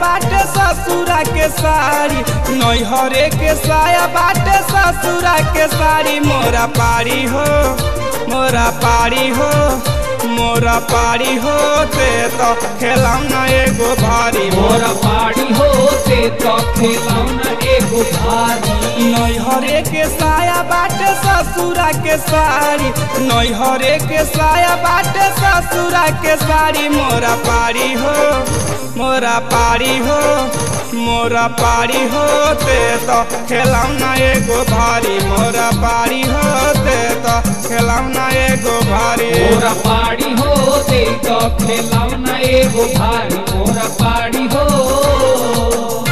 बाटे ससुरा के साड़ी नैहरे के साया बाटे ससुरा के साड़ी मोरा पारी हो मोरा पारी हो मोरा पारी होते तो खेलौना एगो भारी मोरा पाड़ी होते तो खिलौना एगो भारी नैहरे के साया बाटे ससुरा के साड़ी नैहरे के साया बाटे ससुरा के साड़ी मोरा पारी हो मोरा पारी हो मोरा पारी होते तो खेलौना एगो भारी मोरा पारी होते तो खेलौना एगो भारी मोरा पाड़ी होते तो खिलौना एगो भारी मोरा पाड़ी हो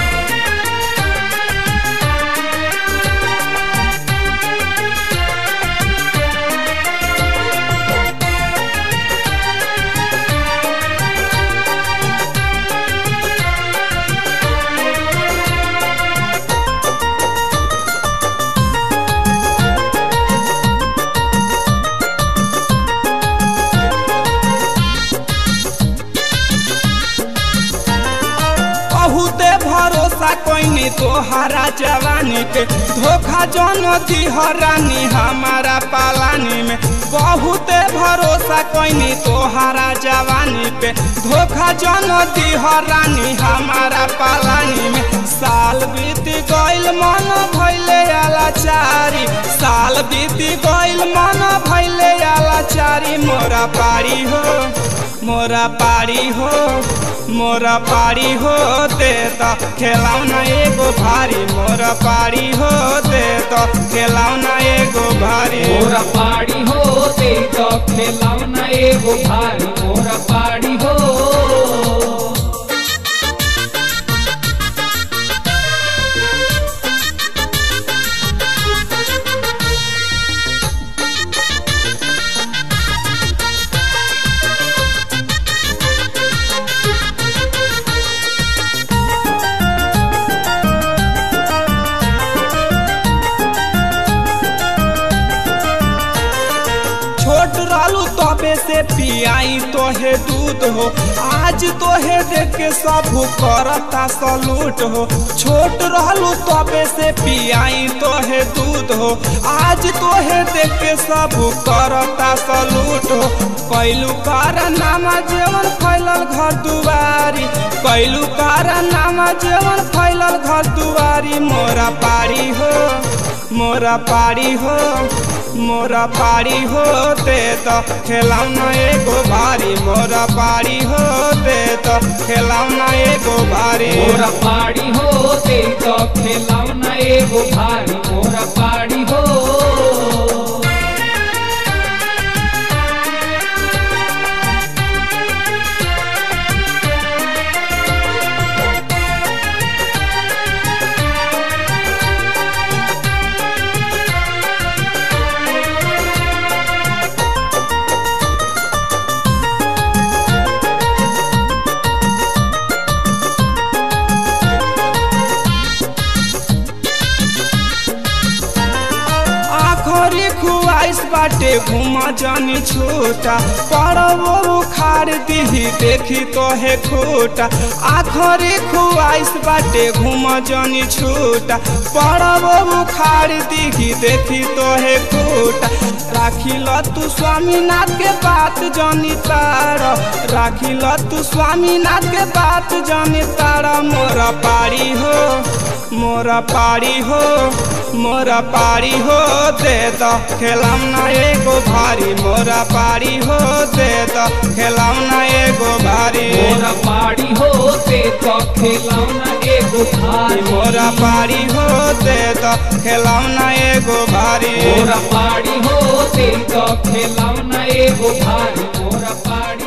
बहुते भरोसा कोइनी तोहरा जवानी पे धोखा जन दिहरानी हमारा पालानी में बहुते भरोसा कोइनी तोहरा जवानी पे धोखा जन दिहरानी हमारा पालानी में साल बीत गइल मन भइले आलाचारी साल बीत गइल मन भइले आलाचारी मोरा पारी हो मोरा पारी हो मोरा पारी होते तो खेलौना एगो भारी मोरा पारी होते तो खेलौना एगो भारी मोरा पाड़ी होते तो खिलौना एगो भारी मोरा पाड़ी हो छोट रहलू तबे से पियाई तोहे दूध हो आज तोहे देख के सब करता सलूट हो छोट रहलू तबे से पियाई तोहे दूध हो आज तोहे देख के सब करता सलूट हो कैलू कारनामा जेवन फैलल घर दुआरी कैलू कारनामा जेवन फैलल घर दुआरी मोरा पारी हो मोरा पारी हो मोरा पारी होते तो खेलौना एगो भारी मोरा पारी होते तो खेलौना एगो भारी मोरा पाड़ी होते तो खिलौना एगो भारी मोरा पाड़ी हो आखरी खुआइस बाटे घुम जानी छोटा परबो उखाड़ दीही देखी तोहे खोटा आखरी खुआइस बाटे घुम जानी छोटा परबो उखाड़ दीही देखी तोहे खोटा राखी ल तू स्वामीनाथ के बात जानी तार राखी ल तू स्वामीनाथ के बात जानी तार मोरा पारी हो मोरा पारी हो मोरा पारी हो दे तो खेलौना एगो भारी मोरा पारी हो दे तो खेलौना एगो भारी मोरा पाड़ी होते तो खिलौना एगो भारी मोरा पारी हो दे तो खेलौना एगो भारी मोरा पाड़ी होते तो खिलौना एगो भारी मोरा पाड़ी